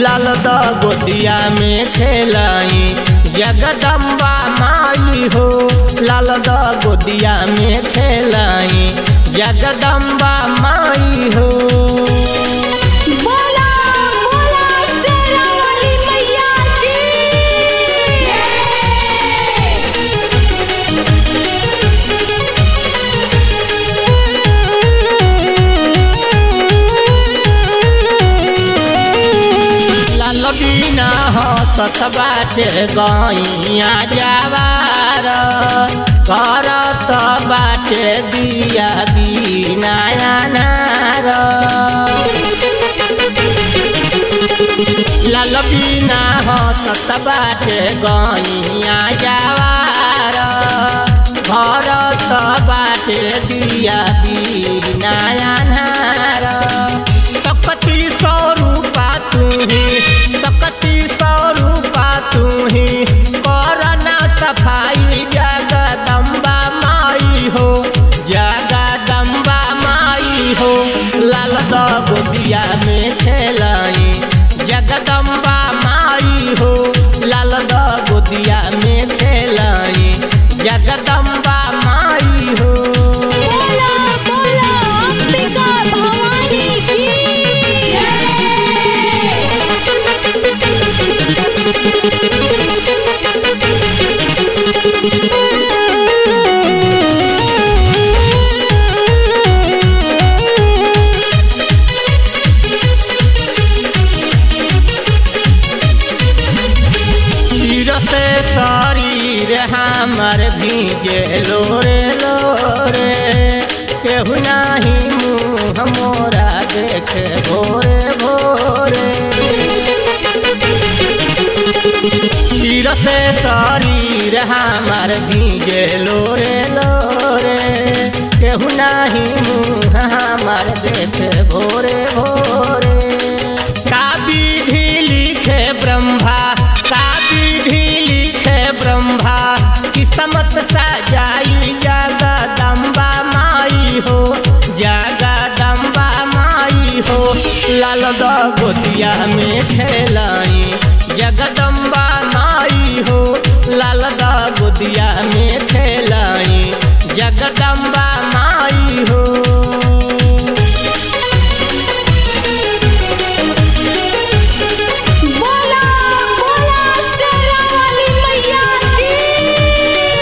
लाल द गोदिया में खेलाई जगदम्बा माई हो लाल द गोदिया में खेलाई जगदम्बा माई हो बोला बोला शेरा वाली मैया की लाल बिना हसत बाटे गैया जवार करत बाटे दिया बिना अनार लाल बिना हसत बाटे गैया जवार भरत बाटे दिया बिना अनार सकती सौ रूपा तुही सकती सौ रूपा तुही करना सफाई जगदम्बा माई हो जगदम्बा माई हो लाल द गोदिया में खेलाई जगदम्बा माई हो लाल द गोदिया में खेलाई जगदम्बा माई हो बोला बोला अंबिका भवानी की तीरते शरीर हमर भीगे लोरे लोरे केहू नाही मुँह मोरा देखे भोरे भोरे तीरते शरीर हमर भीगे लोरे लोरे केहू नाही मुँह हमर देखे भोरे भोरे का विधि लिखे ब्रह्मा का विधि लिखे ब्रह्मा किस्मत सजाई जगदम्बा माई हो जगदम्बा माई हो लाल द गोतिया में खेलाई जगदम्बा माई हो लाल द गोतिया में खेलाई जगदम्बा माई हो बोला बोला शेरा वाली मैया की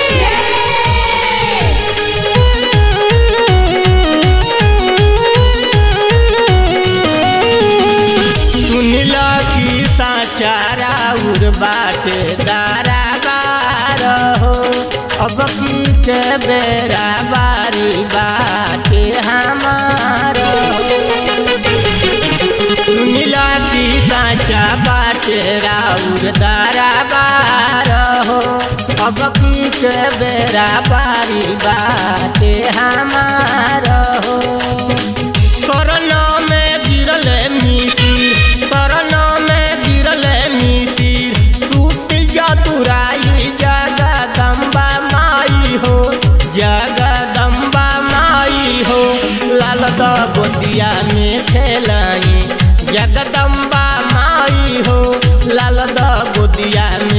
सुनिला की साचारा उर बाटे दारा बार हो अब की के बेरा बारी बाटे हमार हो सुनिला की साचा बाटे राउर दारा बार हो अब की के बेरा बारी बाटे हमार हो कोरोना में गिरल मिसिर कोरोना में गिरल मिसिर टूट जदुराई जगदम्बा माई हो जगदम्बा माई हो लाल द गोदिया में खेलाई जगदम्बा माई हो लाल द गोदिया में